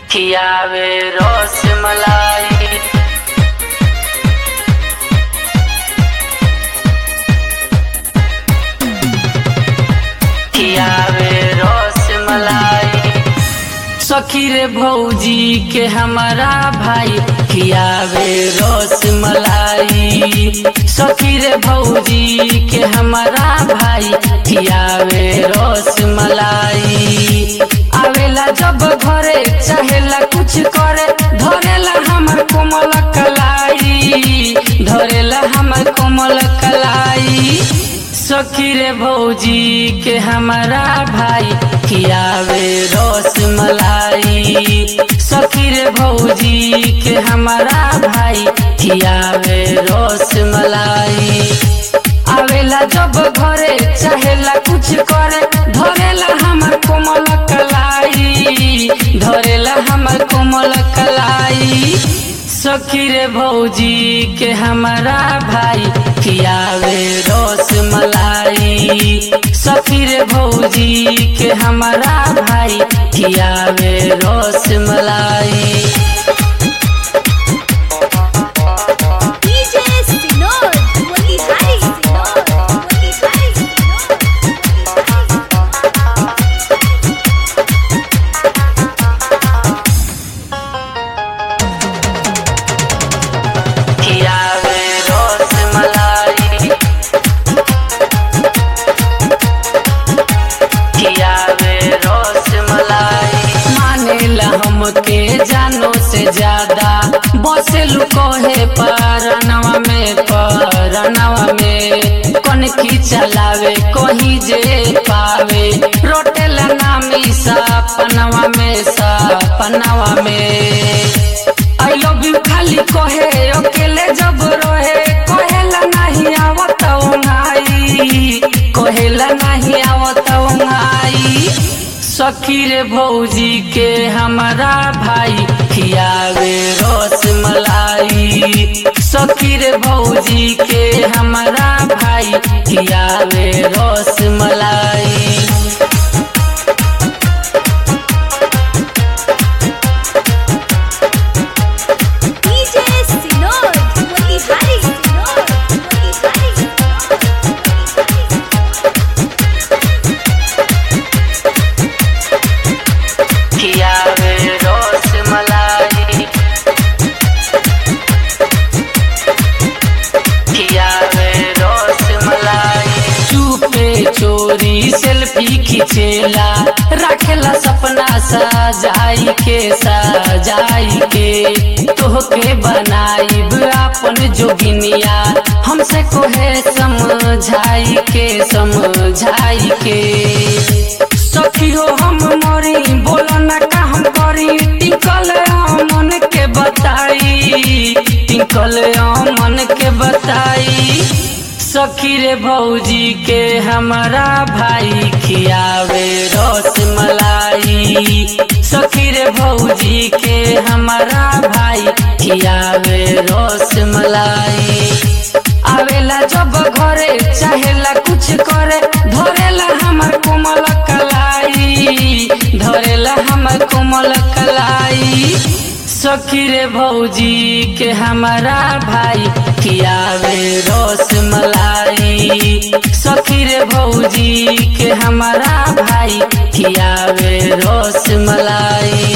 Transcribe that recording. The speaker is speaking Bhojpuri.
खियावे रस मलाई खियावे रस मलाई सखी रे भौजी के हमारा भाई खियावे रस मलाई सखी रे भौजी के हमारा भाई खियावे रस मलाई आवेला जब घरे चाहेला कुछ करे धरेला हमर कोमल कलाई धरेला हमर कोमल कलाई सखी रे भौजी के हमारा भाई खियावे रस मलाई सखी रे भौजी के हमारा भाई खियावे रस मलाई आवेला जब घरे चाहेला कुछ करे धरेला हमर कोमल कलाई धरेला हमर कोमल कलाई सखी रे भौजी के हमारा भाई खियावे रस मलाई सखी रे भौजी के हमारा भाई खियावे रस मलाई DJ Sinor, Motihari Sinor, Motihari Sinor, Motihari खियावे रस मलाई खियावे रस मलाई मानेला हमके जानो से ज्यादा बसे लुकोहे परनवा में परनवा में कौन की चलावे कोही जे पावे रोटेला नामी सपनवा में सपनवा में आई लव यू खाली कहे अकेले जब रहे कहेला नहीं आवत ओंगाई कहेला नहीं आवत ओंगाई सखी रे भौजी के हमारा भाई खियावे रस मलाई सखी रे भौजी के हमारा भाई खियावे रस मलाई DJ Sinor, Motihari Sinor, Motihari Sinor, Motihari खियावे रस मलाई खियावे रस मलाई चुपे चोरी सेल्फी खिचेला रखेला सपना सजाई के सजाई के तोहके बनाईब अपन जोगिनिया हमसे कोहे समझाई के समझाई के सखी हो हम मरी बोलो ना का हम करी टिकल मन के बताई टिकल मन के बताई सखी रे भौजी के हमारा भाई खियावे रस मलाई सखी रे भौजी के हमारा भाई खियावे रस मलाई आवेला जब घरे चाहेला कुछ करे धरेला हमर कोमल कलाई धरेला हमर कोमल कलाई सखी रे भौजी के हमारा भाई खियावे रस मलाई सखी रे भौजी के हमारा भाई खियावे रस मलाई